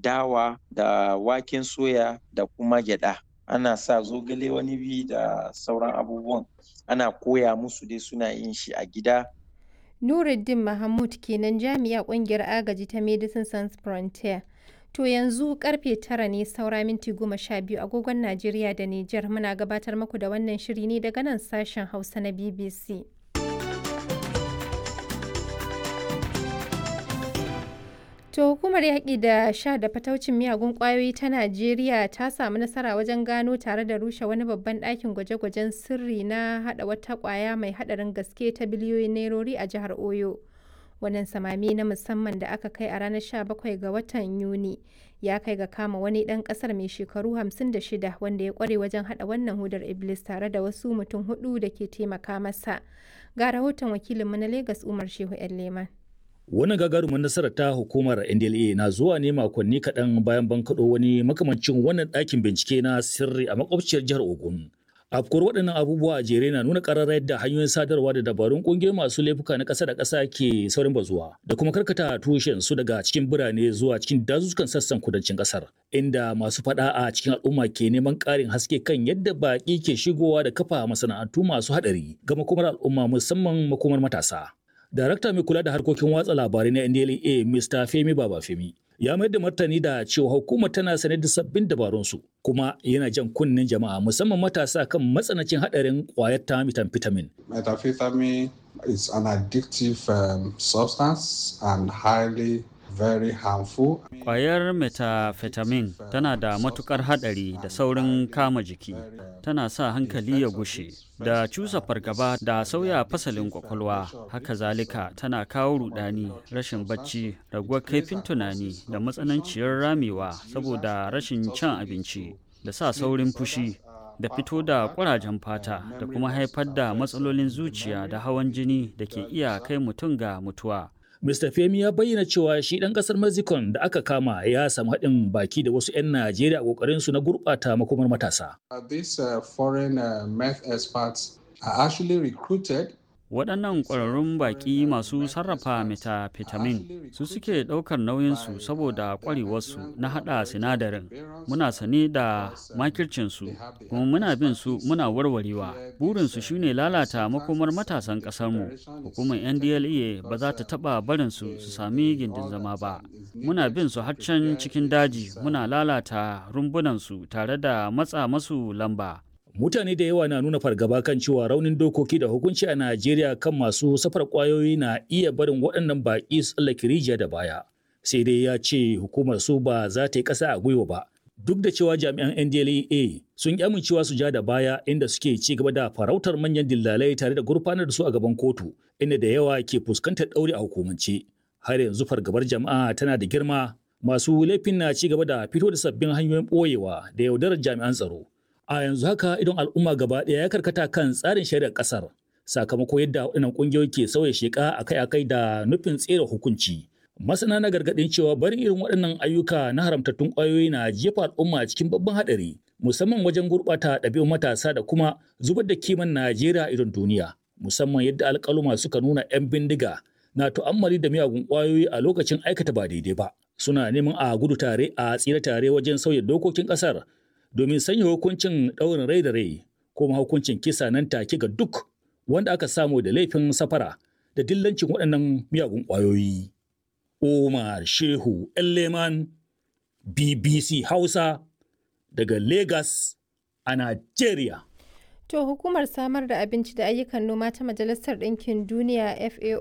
dawa da waken soya da kuma gyada ana sa zogale wani bi da sauran abubuwan ana koya musu dai suna yin shi a gida Nuruddin Mahmud kenan jami'a kungiyar agaji ta Medicine Sans Frontier. To yanzu karfe tara ne saura minti goma sha biyu agogon Najeriya da Nijar muna gabatar muku da wannan shiri ne daga nan sashen Hausa na BBC. To hukumar yaƙi da sha da fataucin miyagun ƙwayoyi ta Najeriya ta samu nasara wajen gano tare da rushe wani babban ɗakin gwaje-gwajen sirri na haɗa wata ƙwaya mai haɗarin gaske ta biliyoyin nairori a jihar Oyo. Wannan samami na musamman da aka kai a ranar 17 ga watan Yuni ya kai ga kama wani ɗan ƙasar mai shekaru 56 wanda ya ƙware wajen haɗa wannan hudar Iblis tare da wasu mutum hudu da ke taimaka masa. Ga rahoton wakilinmu na Legas Umar Shehu 'yan Leman. Wannan gagarumin nasarar ta hukumar NDLA na zuwa ne makonni kaɗan bayan bankaɗo wani makamancin wannan ɗakin bincike na sirri a makwabciyar jihar Ogun. Afkuwar waɗannan abubuwa a jere na nuna ƙarar yadda hanyoyin sadarwa da dabarun ƙungiyoyi masu laifuka na ƙasa da ƙasa ke saurin bazuwa da kuma karkata tushen su daga cikin birane zuwa cikin dazuzzukan sassan kudancin ƙasar inda masu faɗa a cikin al'umma ke neman ƙarin haske kan yadda baƙi ke shigowa da kafa masana'antu masu haɗari ga makomar al'umma musamman makomar matasa. Darakta mai kula da harkokin watsa labarai na NDLA Mr. Femi Babafemi ya mayar da martani da cewa hukumar tana sane da sabbin dabarunsu kuma yana jan kunnen jama'a musamman matasa kan matsanancin hadarin kwayar ta methamphetamine. Methamphetamine is an addictive um, substance and highly very harmful. Kwayar methamphetamine tana da matukar hadari da saurin kama jiki, tana sa hankali ya gushe, da cusa fargaba da sauya fasalin kwakwalwa, haka zalika tana kawo rudani, rashin bacci, raguwar kaifin tunani da matsananciyar ramewa saboda rashin cin abinci, da sa saurin fushi. da fito da ƙurajen fata da kuma haifar da matsalolin zuciya da hawan jini da ke iya kai mutum ga mutuwa. Mr. Femi ya bayyana cewa shi ɗan ƙasar Mexico da aka kama ya samu haɗin baki da wasu 'yan Najeriya a ƙoƙarin su na gurɓata makomar matasa. These uh, foreign uh, meth experts are actually recruited waɗannan ƙwararrun baƙi masu sarrafa methamphetamine su suke ɗaukar nauyinsu saboda ƙwarewarsu na haɗa sinadarin muna sane da makircinsu kuma muna bin su muna warwarewa burinsu shine lalata makomar matasan ƙasarmu hukumar ndla ba za ta taɓa barinsu su sami gindin zama ba muna bin su har can cikin daji muna lalata rumbunansu tare da matsa masu lamba mutane da yawa na nuna fargaba kan cewa raunin dokoki da hukunci a Najeriya kan masu safar kwayoyi na iya barin waɗannan baƙi su tsallake rijiya da baya. Sai dai ya ce hukumar su ba za ta yi ƙasa a gwiwa ba. Duk da cewa jami'an NDLEA sun ƙi amincewa su ja da baya inda suke ci gaba da farautar manyan dillalai tare da gurfanar da su a gaban kotu, inda da yawa ke fuskantar ɗauri a hukumance. Har yanzu fargabar jama'a tana da girma, masu laifin na ci gaba da fito da sabbin hanyoyin ɓoyewa da yaudarar jami'an tsaro. a yanzu haka idon al'umma gaba ɗaya ya karkata kan tsarin shari'ar ƙasar sakamako yadda waɗannan ƙungiyoyi ke sauya sheƙa akai-akai da nufin tsere hukunci masana na gargaɗin cewa barin irin waɗannan ayyuka na haramtattun ƙwayoyi na jefa al'umma cikin babban haɗari musamman wajen gurɓata ɗabi'un matasa da kuma zubar da kiman najeriya idon duniya musamman yadda alƙaluma suka nuna 'yan bindiga na tu'ammali da miyagun ƙwayoyi a lokacin aikata ba daidai ba suna neman a gudu tare a tsira tare wajen sauya dokokin ƙasar domin sanya hukuncin ɗaurin rai da rai ko hukuncin kisa nan take ga duk wanda aka samu da laifin safara da dillancin waɗannan miyagun ƙwayoyi. Umar Shehu Leman BBC Hausa daga Lagos a Najeriya. To hukumar samar da abinci da ayyukan noma ta Majalisar Ɗinkin Duniya FAO